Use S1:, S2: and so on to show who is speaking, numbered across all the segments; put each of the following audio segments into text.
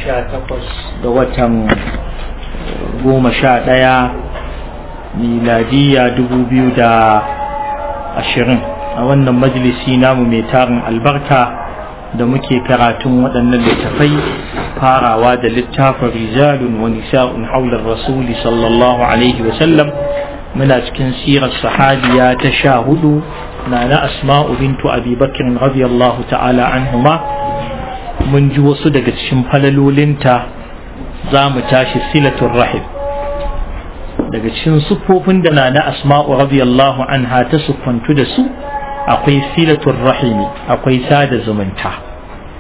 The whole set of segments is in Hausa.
S1: sha takwas ga watan goma sha ɗaya miladiya dubu biyu da ashirin a wannan majalisi namu mai tarin albarka da muke karatun waɗannan littafai farawa da littafin rijalun wa nisa'un haular rasuli sallallahu alaihi wasallam muna cikin sirar sahabiya ta sha hudu na na asma'u bintu abi bakirin radiyallahu ta'ala anhuma mun ji wasu daga cikin falalolinta za mu tashi silatun rahim daga cikin siffofin da na na asma'u radiyallahu anha ta siffantu da su akwai silatun rahimi akwai sada zumunta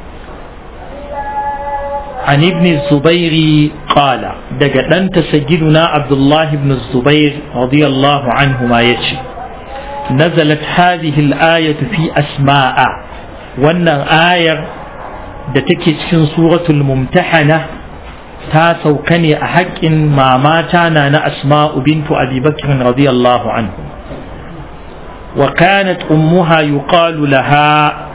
S1: عن ابن الزبير قال دقدنت سجدنا عبد الله بن الزبير رضي الله عنهما يجي نزلت هذه الآية في أسماء وأن آية دتكي في سورة الممتحنة تاسو كني أحق ما ماتانا أسماء بنت أبي بكر رضي الله عنه وكانت أمها يقال لها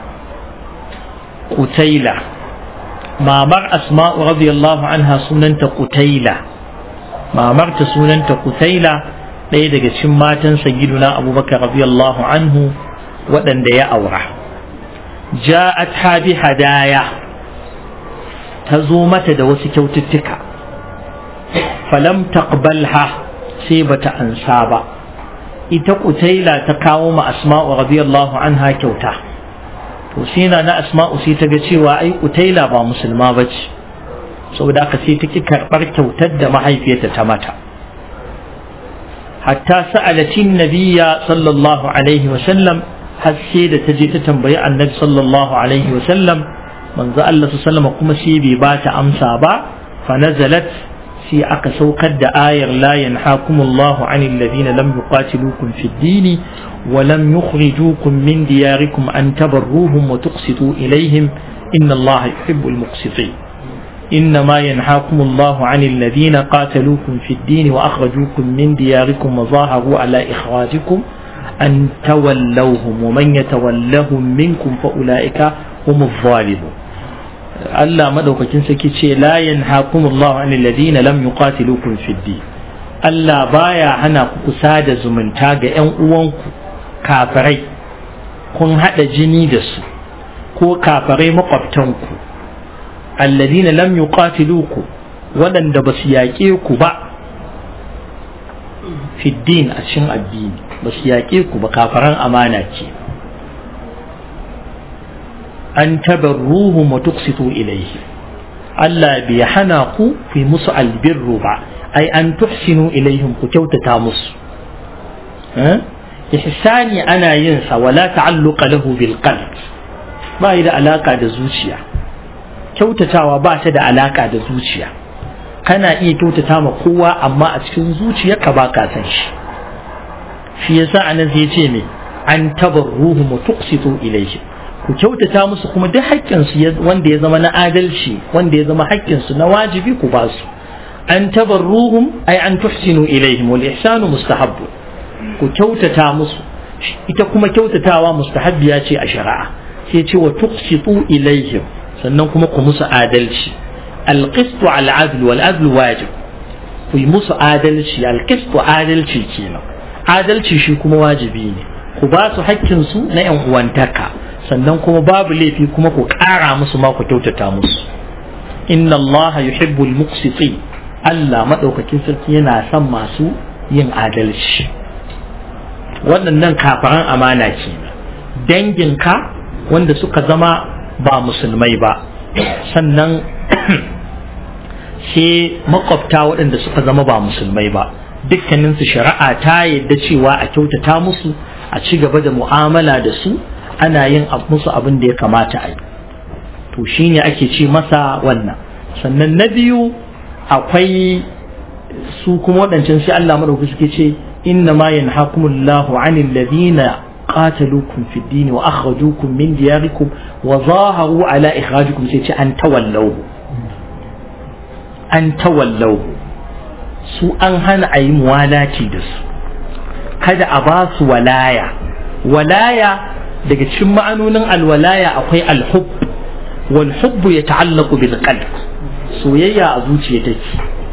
S1: قتيلة mamar asma'u radiyallahu anha sunanta kutaila mamar ta sunanta kutaila ɗaya daga cikin matan sayyiduna abubakar radiyallahu anhu waɗanda ya aura ja'at bi hadaya ta zo mata da wasu kyaututtuka falam taqbalha sai bata ansa ba ita kutaila ta kawo ma asma'u radiyallahu anha kyauta to sai na na asma'u sai ta ga cewa ai utaila ba musulma ba ce saboda aka sai ta ki karɓar kyautar da mahaifiyarta ta mata hatta sa'alatin nabiyya sallallahu alaihi wa sallam har sai da ta je ta tambayi annabi sallallahu alaihi wa sallam manzo Allah sallallahu kuma sai bai ba ta amsa ba fa nazalat sai aka saukar da ayar la yanhakumullahu anil ladina lam yuqatilukum fid dini ولم يخرجوكم من دياركم أن تبروهم وتقسطوا إليهم إن الله يحب المقسطين إنما ينهاكم الله عن الذين قاتلوكم في الدين وأخرجوكم من دياركم وظاهروا على إخراجكم أن تولوهم ومن يتولهم منكم فأولئك هم الظالمون Allah madaukakin saki ce la yanhakum Allah anil ladina lam yuqatilukum fid din Allah baya hana ku kusa da zumunta ga ƴan uwanku kafirai kun haɗa jini da su ko kafirai makwabtanku alladina lam yuqatiluku waɗanda ba su yaƙe ku ba fiddin a cikin addini ba su yaƙe ku ba kafaran amana ce an tabarruhum wa tuqsitu ilayhi Allah bai hana ku ku yi musu albirru ba ai an tuhsinu ilaihim ku kyautata musu ihsani ana yin sa wala ta'alluqa lahu bil qalb ba da alaka da zuciya kyautatawa ba ta da alaka da zuciya kana iya kyautata ma kowa amma a cikin zuciyarka ba ka san shi shi yasa anan sai ce me an tabarruhum wa tuqsitu ilayhi ku kyautata musu kuma duk haƙƙin su wanda ya zama na adalci wanda ya zama haƙƙin su na wajibi ku ba su an tabarruhum ay an tuhsinu ilayhim wal ihsanu mustahabbu ku kyautata musu ita kuma kyautatawa mustahabbiya ce a shari'a sai ce wa tuqsitu ilaihim sannan kuma ku musu adalci alqistu al adl wal adl wajib ku yi musu adalci alqistu adalci kenan adalci shi kuma wajibi ne ku ba su hakkin su na yan uwantaka sannan kuma babu laifi kuma ku ƙara musu ma ku kyautata musu inna allaha yuhibbul muqsitin Allah madaukakin sarki yana son masu yin adalci waɗannan kafaran amana ce danginka wanda suka zama ba musulmai ba sannan sai makwabta waɗanda suka zama ba musulmai ba dukkaninsu shari'a ta yadda cewa a kyautata musu a ci gaba da mu'amala da su ana yin musu abin da ya kamata a yi to shine ake ce masa wannan sannan na biyu akwai su kuma waɗancan sai Allah madauki suke ce إنما ينهاكم الله عن الذين قاتلوكم في الدين وأخرجوكم من دياركم وظاهروا على إخراجكم سيتي أن تولوه أن تولوه su an hana a yi muwalaci da su kada a ba su walaya walaya daga cikin ma'anonin alwalaya akwai alhub wal hubbu ya ta'allaku bil qalb soyayya a zuciya take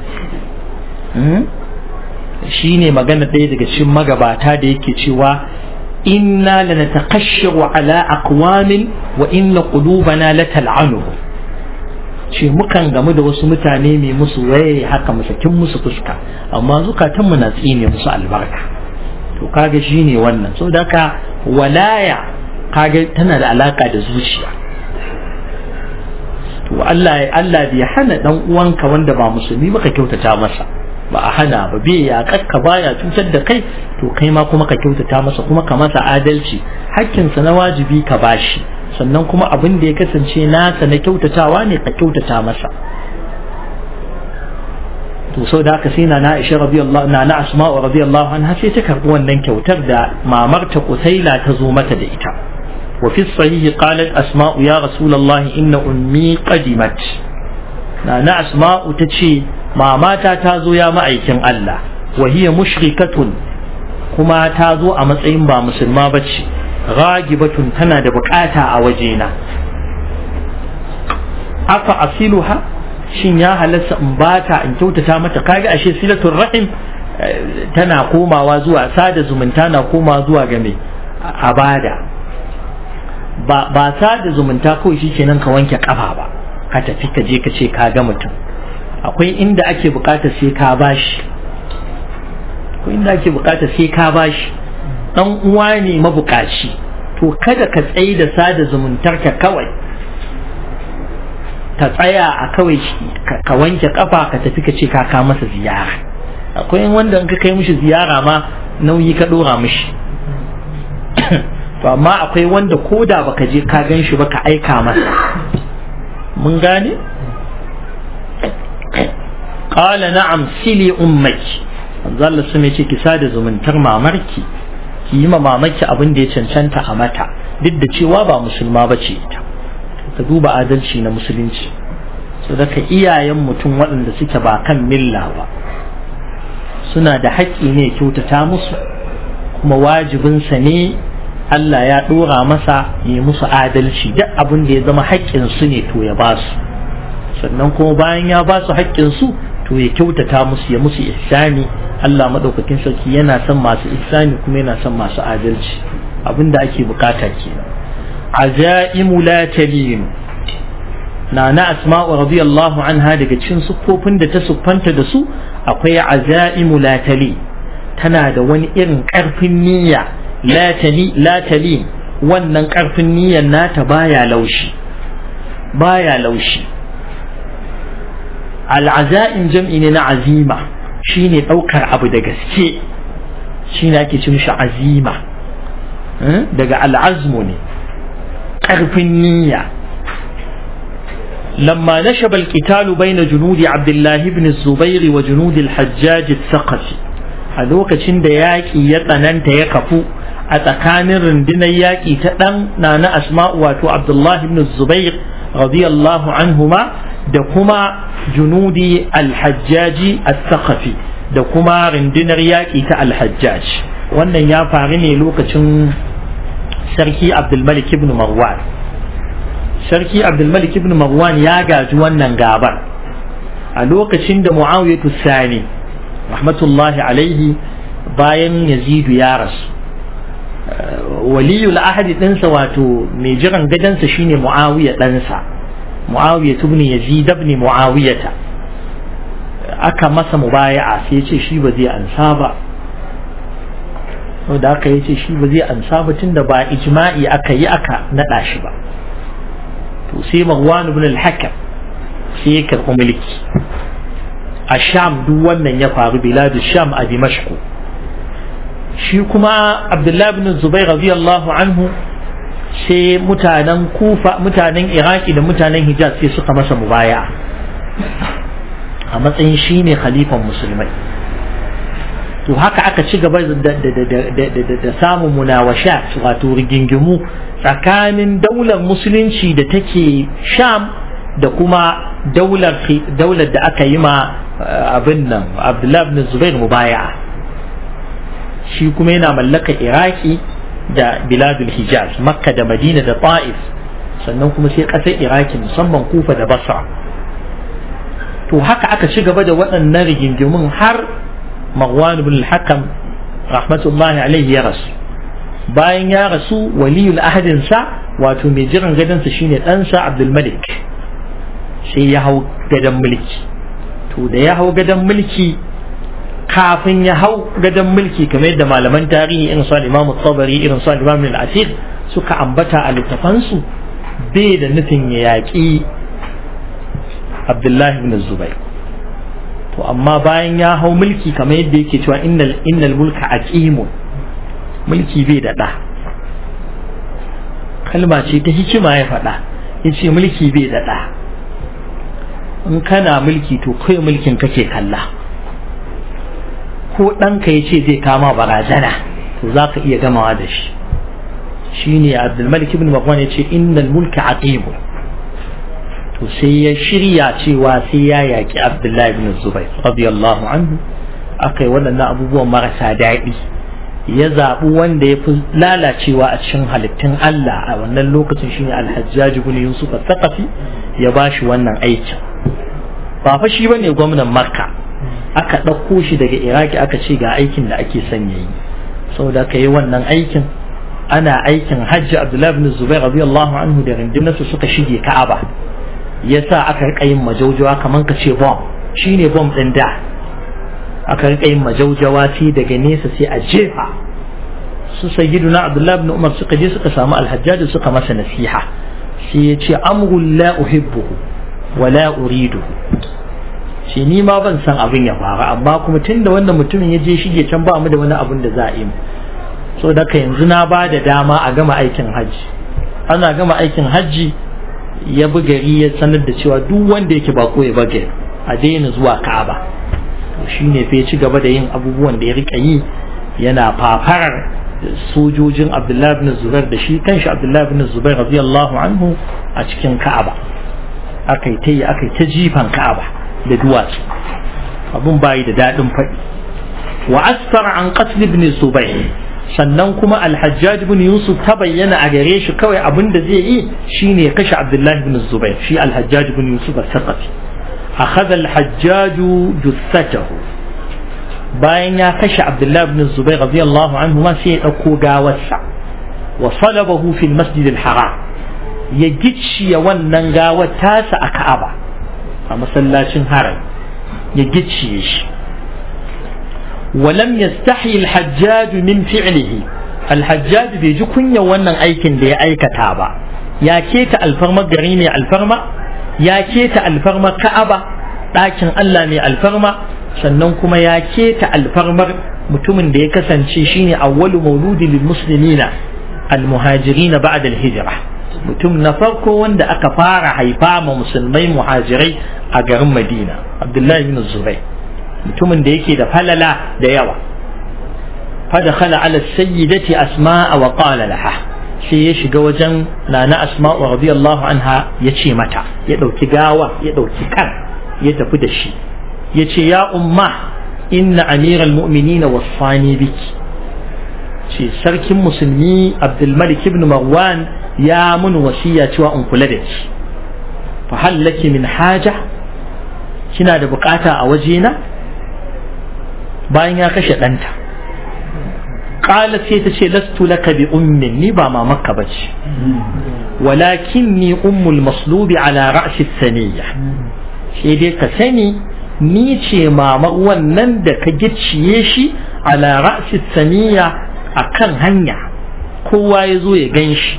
S1: shi ne magana ɗaya daga cikin magabata da yake cewa inna lanataqashsharu ala aqwamin wa inna qulubana latal'anuhu ce mukan gamu da wasu mutane mai musu waye haka masakin musu fuska amma zukatanmu na tsine musu albarka to kaga shine wannan so da ka walaya kaga tana da alaka da zuciya to Allah Allah bai hana dan uwanka wanda ba musulmi ba ka kyautata masa ba a hana ba bai ya kakka baya cutar da kai to kai ma kuma ka kyautata masa kuma ka masa adalci hakkinsa na wajibi ka bashi sannan kuma abin da ya kasance nasa na kyautatawa ne ka kyautata masa to sau da haka sai na na isha radiyallahu na na asma'u radiyallahu anha sai ta karbi wannan kyautar da mamarta kusaila ta zo mata da ita wa fi sahihi qalat asma'u ya rasulullahi inna ummi qadimat na na asma'u ta ce mamata ta zo ya ma'aikin Allah wa hiya mushrikatun kuma ta zo a matsayin ba musulma bace ragibatun tana da bukata a wajena afa asiluha shin ya halatta in bata in kyautata mata kaga ashe silatul rahim tana komawa zuwa sada zumunta na komawa zuwa ga mai abada ba ba sada zumunta kawai shikenan ka wanke kafa ba ka tafi ka je ka ce ka ga mutum akwai inda ake bukata sai ka bashi akwai inda ake bukata sai ka bashi dan uwa ne mabukaci to kada ka tsaye da sada zumuntarka kawai ka tsaya a kawai ka wanke kafa ka tafi ka ce ka ka masa ziyara akwai wanda in ka kai mishi ziyara ma nauyi ka dora mishi to amma akwai wanda ko da baka je ka gan shi ba ka aika masa mun gane qala na'am sili ummaki manzo Allah sun ce ki sada zumuntar mamarki ki yi ma mamaki abin da ya cancanta a mata duk da cewa ba musulma ba ce ita ka duba adalci na musulunci so daga iyayen mutum waɗanda suke ba kan milla ba suna da haƙƙi ne kyautata musu kuma wajibinsa ne Allah ya ɗora masa ya musu adalci duk abin da ya zama haƙƙinsu ne to ya ba su sannan kuma bayan ya ba su haƙƙinsu to ya kyautata musu ya musu ihsani Allah maɗaukakin sarki yana son masu ihsani kuma yana son masu adalci abin da ake bukata kenan azaimu la talinu na na asma'u radiyallahu anha daga cikin siffofin da ta siffanta da su akwai azaimu la tali tana da wani irin karfin niyya la tali la tali wannan karfin niyyar nata baya laushi baya laushi al'azaim jam'i ne na azima shine daukar abu da gaske shine ake cin shi azima daga al'azmu ne ƙarfin niyya لما نشب القتال بين جنود عبد الله بن الزبير وجنود الحجاج الثقفي a lokacin da yaƙi ya tsananta ya kafu a tsakanin rundunar yaƙi ta ɗan na na asma'u wato abdullahi ibn zubair radiyallahu anhuma da kuma junudi alhajjaji al-thaqafi da kuma rundunar yaƙi ta alhajjaj wannan ya faru ne lokacin sarki abdulmalik ibn marwan sarki abdulmalik ibn marwan ya gaji wannan gabar a lokacin da muawiyatu sani rahmatullahi alaihi bayan yazidu ya rasu waliyul ahadi ɗinsa wato mai jiran gadansa shine muawiya ɗansa muawiya ibn yazid ibn muawiyata aka masa mubaya'a sai ya ce shi ba zai ansa ba da aka yi ce shi ba zai ansa ba tunda ba ijma'i aka yi aka naɗa shi ba to sai marwan ibn al-hakam sai ya karɓi mulki a sham duk wannan ya faru biladu sham a dimashku shi kuma abdullahi ibn zubair radiyallahu anhu sai mutanen kufa mutanen iraki da mutanen hijaz sai suka masa mubaya a matsayin shi ne khalifan musulmai to haka aka ci gaba da samun munawasha wato rigingimu tsakanin daular musulunci da take sham da kuma daular da aka yi ma abin nan abdullahi ibn zubair mubaya shi kuma yana mallaka iraki da biladul hijaz makka da madina da ta'if sannan kuma sai ƙasar iraki musamman kufa da basra to haka aka ci gaba da waɗannan rigingimun har marwan ibn al-hakam rahmatullahi alaihi ya rasu bayan ya rasu waliyul ahadinsa wato mai jiran gadonsa shine ɗansa abdulmalik sai ya hau gadon mulki to da ya hau gadon mulki kafin ya hau gadon mulki kamar yadda malaman tarihi irin su al-imam tabari irin su al-imam al-asir suka ambata a littafansu bai da nufin ya yaƙi abdullahi ibn zubair to amma bayan ya hau mulki kamar yadda yake cewa innal innal mulka aqimun mulki bai da ɗa kalma ce ta hikima ya faɗa ya ce mulki bai da ɗa in kana mulki to kai mulkin kake kalla ko ɗanka ya ce zai kama barazana to za ka iya gamawa da shi shi ne abdulmalik ibn marwan ya ce innal mulka aqimu to sai ya shirya cewa sai ya yaƙi abdullahi ibn zubair radiyallahu anhu aka yi waɗannan abubuwan marasa daɗi ya zaɓi wanda ya fi lalacewa a cikin halittun Allah a wannan lokacin shine alhajjaj ibn yusuf al-thaqafi ya bashi wannan aikin ba fa shi bane gwamnan makka aka ɗauko shi daga iraki aka ce ga aikin da ake son yayi saboda ka yi wannan aikin ana aikin hajji abdullahi ibn zubair radiyallahu anhu da rundunarsa suka shige ka'aba yasa aka rika yin majaujawa kaman ka ce bom shine bom din da aka rika yin majaujawa sai daga nesa sai a jefa su sayyiduna abdullahi ibn umar suka je suka samu alhajjaji suka masa nasiha sai ya ce amrul la uhibbuhu wa la uriduhu shi ni ma ban san abin ya faru amma kuma tunda wannan mutumin ya je shige can ba mu da wani abin da za a yi so daga yanzu na ba da dama a gama aikin hajji ana gama aikin hajji ya bi gari ya sanar da cewa duk wanda yake bako ya bage a daina zuwa ka'aba to shine fa ya ci gaba da yin abubuwan da ya rika yi yana fafarar sojojin abdullahi ibn zubair da shi kanshi abdullahi ibn zubair radiyallahu anhu a cikin ka'aba akai ta yi akai ta jifan ka'aba da duwatsu abun bayi da daɗin faɗi wa asfara an qatl ibn zubair sannan kuma alhajjaj ibn yusuf ta bayyana a gare shi kawai abin da zai yi shine ya kashe abdullahi ibn zubair shi alhajjaj ibn yusuf al-saqafi akhadha alhajjaj jussatahu bayan ya kashe abdullahi ibn zubair radiyallahu anhu ma sai ya dauko gawarsa wa salabahu fi almasjid alharam ya gicciye wannan gawar tasa a ka'aba a masallacin haram ya gicciye shi ولم يستحي الحجاج من فعله الحجاج بيجي كنيا wannan aikin da ya aikata ba ya keta alfarma gari ne alfarma ya keta alfarma ka'aba ɗakin Allah ne alfarma sannan kuma ya keta alfarmar mutumin da ya kasance shine awwalu mauludi lil muslimina al muhajirin ba'da al hijra mutum na farko wanda aka fara haifa ma musulmai muhajirai a garin Madina Abdullahi bin Zubair mutumin da yake da falala da yawa fadakhala ala sayyidati asma'a wa qala laha sai ya shiga wajen nana asma'u radiyallahu anha ya ce mata ya dauki gawa ya dauki kan ya tafi da shi ya ce ya umma inna amiral mu'minina wasfani biki ce sarkin musulmi abdulmalik ibn marwan ya mun wasiya cewa in kula da shi fa hallaki min haja kina da bukata a wajena bayan ya kashe ɗanta ƙalat sai ta ce lastu laka bi ummin ni ba mamakka ba ce walakin ni ummul maslubi ala ra'si saniya sai dai ka sani ni ce mamar wannan da ka gicciye shi ala ra'si saniya a kan hanya kowa ya zo ya gan shi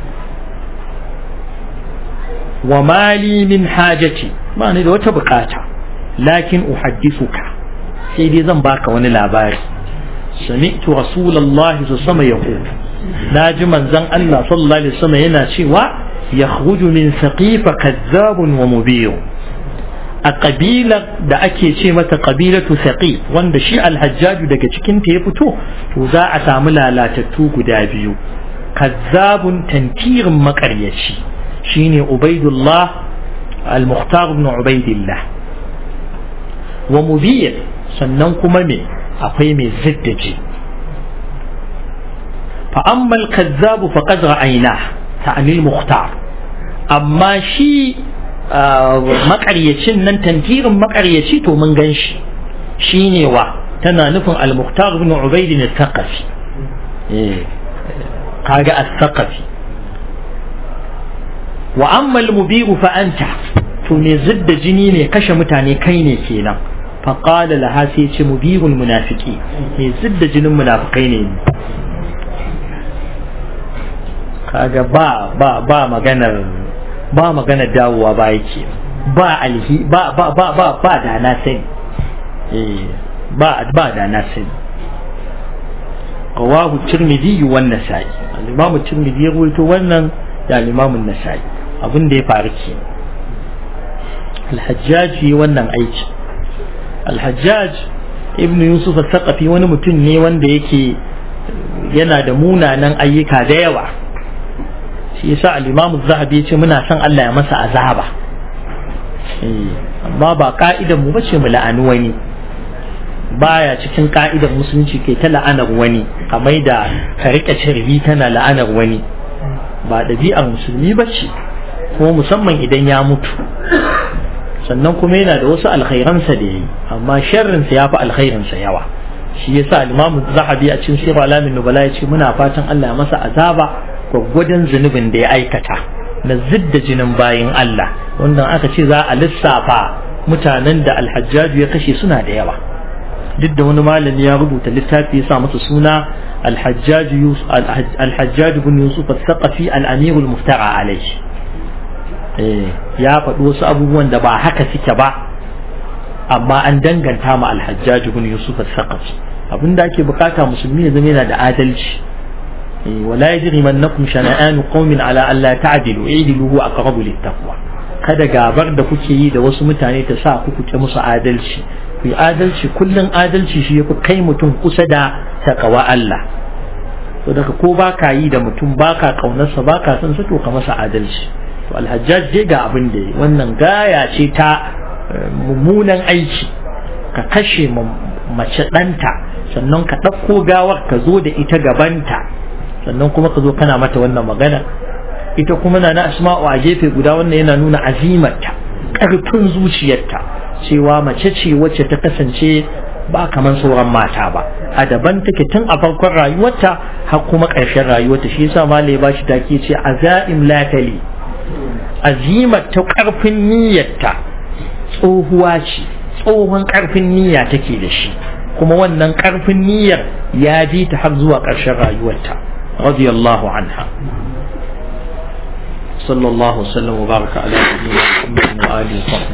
S1: wa mali min hajati ba ni da wata bukata lakin uhaddisuka sai dai zan baka wani labari sami'tu rasulullahi sallallahu alaihi wasallam naji manzon Allah sallallahu alaihi wasallam yana cewa yakhruju min saqifa kazzabun wa mubiyun a kabilar da ake ce mata kabilatu saqif wanda shi alhajjaju daga cikin ta ya fito to za a samu lalatattu guda biyu kazzabun tantirin makaryaci shine ubaidullah al-mukhtar ibn ubaidillah wa mubiyyin sannan kuma me akwai mai ziddaji fa amma al-kazzabu faqad ra'ayna ta'anil mukhtar amma shi makaryacin nan tantirin makaryaci to mun gan shi shine wa tana nufin al-muhtar ibn ubayd al-thaqafi eh kaga al-thaqafi wa amma al-mubiru fa anta to me zidda jini ne kashe mutane kai ne kenan fa qala laha sai ce mubirul munafiqi me zidda jinin munafikai ne kaga ba ba ba maganar ba maganar dawowa ba yake ba alhi ba ba ba ba ba da na sani eh ba ba da na sani rawahu tirmidhi wa an-nasa'i al-imam tirmidhi ya rawaito wannan da al-imam an-nasa'i abin da ya faru ke al-hajjaj yi wannan aiki al-hajjaj ibn yusuf al-thaqafi wani mutum ne wanda yake yana da munanan ayyuka da yawa shi yasa al-Imam az-Zahabi yace muna son Allah ya masa azaba amma ba ka'idan mu bace mu la'ani wani baya cikin ka'idar musulunci kai ta la'anar wani kamar da ka rika cirbi tana la'anar wani ba ɗabi'ar musulmi bace kuma musamman idan ya mutu sannan kuma yana da wasu alkhairansa da yayi amma sharrinsa ya fi alkhairinsa yawa shi yasa al-Imam az-Zahabi a cikin Sirr alamin nubala yace muna fatan Allah ya masa azaba gwaggwadon zunubin da ya aikata na zidda jinin bayin Allah wanda aka ce za a lissafa mutanen da alhajjaju ya kashe suna da yawa duk da wani malami ya rubuta littafi ya sa masa suna alhajjaju bin yusuf al-thaqafi al-amir al-muftara alayhi ya faɗi wasu abubuwan da ba haka suke ba amma an danganta ma alhajjaju bin yusuf al-thaqafi abinda ake bukata musulmi ya zama yana da adalci ولا يجرمنكم شنآن قوم على ألا تعدلوا اعدلوا هو أقرب للتقوى kada gabar da kuke yi da wasu mutane ta sa ku kuke musu adalci ku yi adalci kullum adalci shi ya fi kai mutum kusa da takawa Allah to daga ko ba ka yi da mutum ba ka kaunarsa ba ka son sa to ka masa adalci to alhajjaj dai ga abin da wannan gaya ce ta mummunan aiki ka kashe mace ɗanta sannan ka ɗauko gawar ka zo da ita gabanta sannan kuma ka zo kana mata wannan magana ita kuma na na asma'u a gefe guda wannan yana nuna azimarta ƙarfin zuciyarta cewa mace ce wacce ta kasance ba kamar sauran mata ba a daban take tun a farkon rayuwarta har kuma ƙarshen rayuwarta shi yasa malai ba shi take ce azaim latali azimar ta ƙarfin niyyarta tsohuwa ce tsohon ƙarfin niyya take da shi kuma wannan ƙarfin niyyar ya bi ta har zuwa ƙarshen rayuwarta radiyallahu anha صلى الله وسلم وبارك على نبينا محمد وآله وصحبه